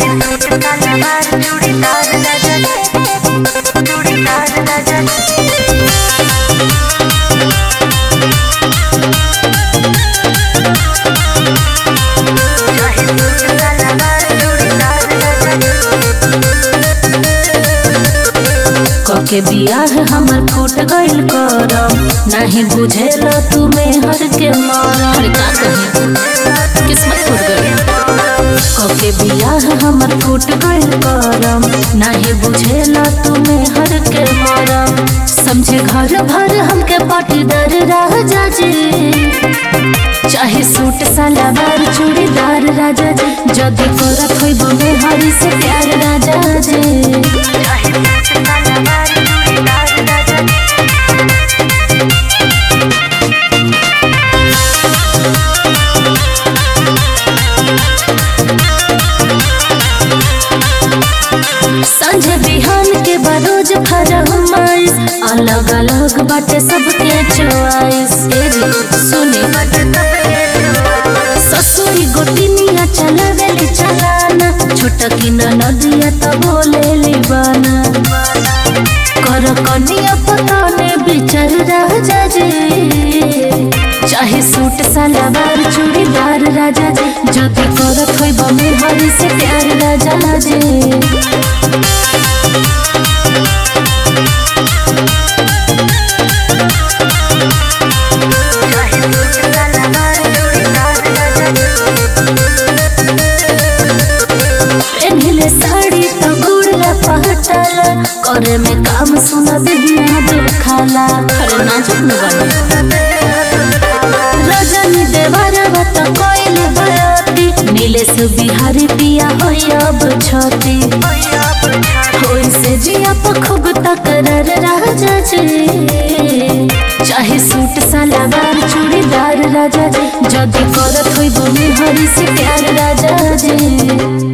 के बियाह हमर फूट गइल करम नाही बुझेल तू मेहर के मरम अरे का कही किस्मत फूट गई के बियाह हमर फूट गइल करम नाही बुझेल तू मेहर के मरम समझे घर भर हमके पाटीदार राजा जी चाहे सूट सलवार चूड़ीदार राजा जी जदी करत होइब मेहरी से प्यार राजा जी संझे बिहान के बरोज फरमाइश अलग अलग बाटे सबके चॉइस ए रे सुनी ससुरी गोटिनिया चलावेली चलाना छोटा की नदिया तो बोले बाना कर कनिया पताने बिचर राजा जी चाहे सूट सलवार चूड़ीदार राजा जी जदी करत होइब मेहरी से प्यार राजा जी पेन्हले साड़ी तो गुड़ला पहटाला करे में काम सुना देहिया देखाला अरे नाजुक न बनी रजनी देवरा बत कोइल बयाती नीलेश बिहारी पिया होई अब छती होई से जिया पखुग तकरर राजा जी चाहे सूट सलवार चूड़ीदार राजा जी जदी करत होई बुनी हरी से प्यार राजा जी